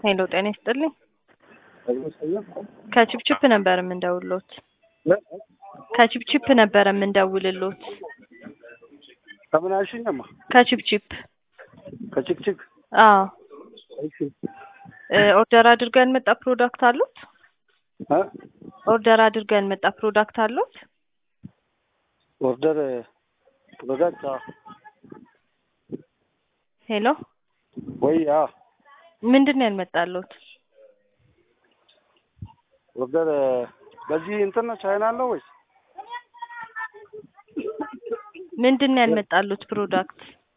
ሄሎ ጤና ይስጥልኝ። ከቺፕቺፕ ነበር የምንደውልሎት። ከቺፕቺፕ ነበር የምንደውልሎት። ከምን አልሽኝማ? ከቺፕቺፕ ከችክችክ አዎ እሺ እ ኦርደር አድርገን መጣ ፕሮዳክት አሉት? እ ኦርደር አድርገን መጣ ፕሮዳክት አሉት? ኦርደር ፕሮዳክት አዎ። ሄሎ ወይ አዎ ምንድን ነው ያልመጣሉት? ኦርደር በዚህ እንትን ነው ቻይና አለው ወይስ ምንድን ነው ያልመጣሉት ፕሮዳክት?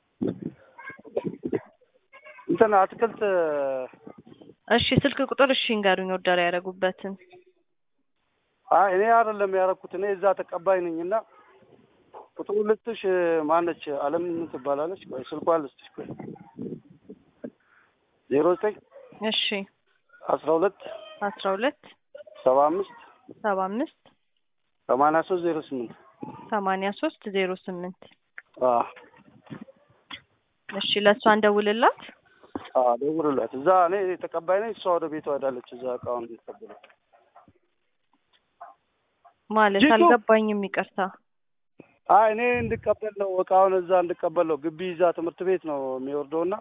እንትን አትክልት እሺ ስልክ ቁጥር እሺ እንገሩኝ ኦርደር ያደረጉበትን። አይ እኔ አይደለም ያደረኩት እኔ እዛ ተቀባይ ነኝ እና ቁጥሩ ልስጥሽ ማነች አለም ትባላለች ቆይ ስልኳን ልስጥሽ ቆይ ዜሮ ዘጠኝ እሺ አስራ ሁለት አስራ ሁለት ሰባ አምስት ሰባ አምስት ሰማንያ ሶስት ዜሮ ስምንት ሰማንያ ሶስት ዜሮ ስምንት አዎ እሺ ለእሷ እንደውልላት። አዎ ደውሉላት እዛ እኔ ተቀባይ ነኝ እሷ ወደ ቤቷ ሄዳለች እዛ እቃውን ተቀብለው ማለት ጂቱ! አልገባኝም፣ ይቅርታ። አይ እኔ እንድቀበል ነው እቃውን እዛ እንድቀበል ነው ግቢ እዛ ትምህርት ቤት ነው የሚወርደው እና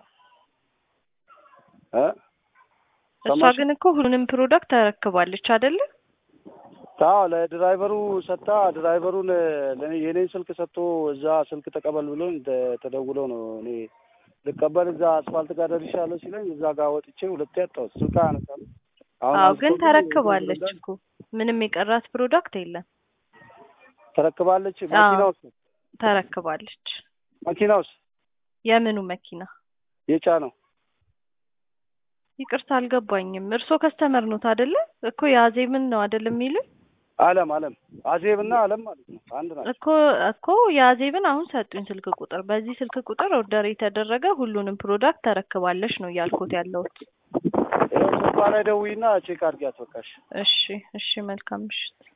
እ እሷ ሰማሽ? ግን እኮ ሁሉንም ፕሮዳክት ተረክባለች አይደለ? አዎ ለድራይቨሩ ሰጥታ ድራይቨሩን ለኔ የኔን ስልክ ሰጥቶ እዛ ስልክ ተቀበል ብሎ ተደውሎ ነው እኔ ልቀበል እዛ አስፋልት ጋር ደርሻለሁ ሲለኝ እዛ ጋር ወጥቼ ሁለቴ ያጣሁት ስልክ አነሳለሁ። አሁን አዎ ግን አንስቶ ተረክባለች እኮ ምንም የቀራት ፕሮዳክት የለም። ተረክባለች። አዎ። መኪና ውስጥ ተረክባለች። መኪና ውስጥ የምኑ መኪና? የጫነው ይቅርታ አልገባኝም። እርሶ ከስተመር ኖት አይደለ? እኮ የአዜብን ነው አይደል የሚሉኝ? አለም አለም አዜብና አለም ማለት ነው አንድ ናቸው። እኮ እኮ የአዜብን አሁን ሰጡኝ ስልክ ቁጥር። በዚህ ስልክ ቁጥር ኦርደር የተደረገ ሁሉንም ፕሮዳክት ተረክባለች ነው እያልኩት ያለሁት። ይኸው ስልኳ ላይ ደውይና ቼክ አድርጊያት በቃሽ። እሺ እሺ፣ መልካም ምሽት።